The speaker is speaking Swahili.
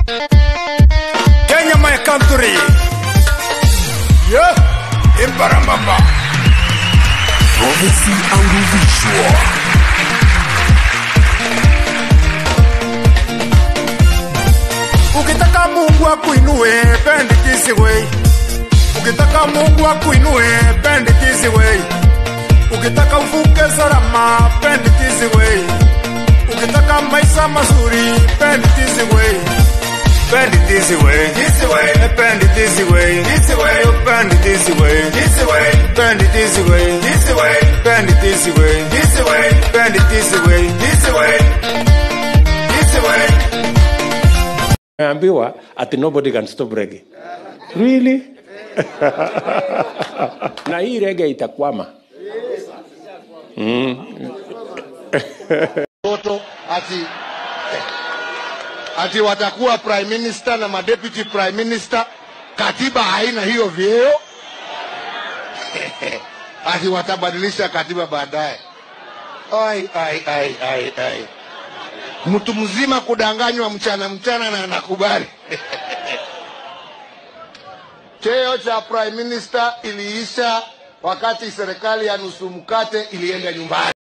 Kenya my country. Yeah, Imbarambamba. Prophecy and visual. Ukitaka Mungu akuinue, bend it this way. Ukitaka Mungu akuinue, bend it this way. Ukitaka uvuke salama, bend it this way. Ukitaka maisha mazuri, bend it this way. Bend it this way, this way. Bend it this way, this way. Bend it this way, this way. Bend it this way, this way. Bend it this way, this way. Bend it this way, this way. This way. Naambiwa ati nobody can stop reggae. Really? na hii reggae itakwama. Toto ati ati watakuwa prime minister na madeputy prime minister, katiba haina hiyo vyeo ati watabadilisha katiba baadaye. Ai, ai, ai, ai, ai. Mtu mzima kudanganywa mchana mchana na anakubali. Cheo cha prime minister iliisha wakati serikali ya nusu mkate ilienda nyumbani.